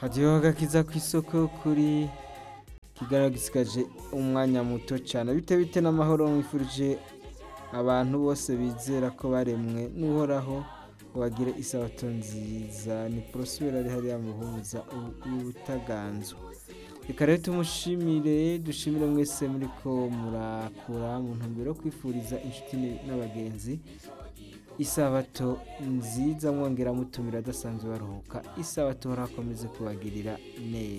hajyaho agakiza ku isoko kuri kigaragaje umwanya muto cyane bite bite n'amahoro mwifurije abantu bose bizera ko baremwe n'uhoraho ngo bagire isabato nziza ni porosibera ari hariya muhuza y'ubutaganzwe reka rero tumushimire dushimire mwese muri ko murakura mu ntumbero yo kwifuriza inshuti n'abagenzi isabato nziza mwongera mutumira adasanzwe baruhuka isabato harakomeze kubagirira neza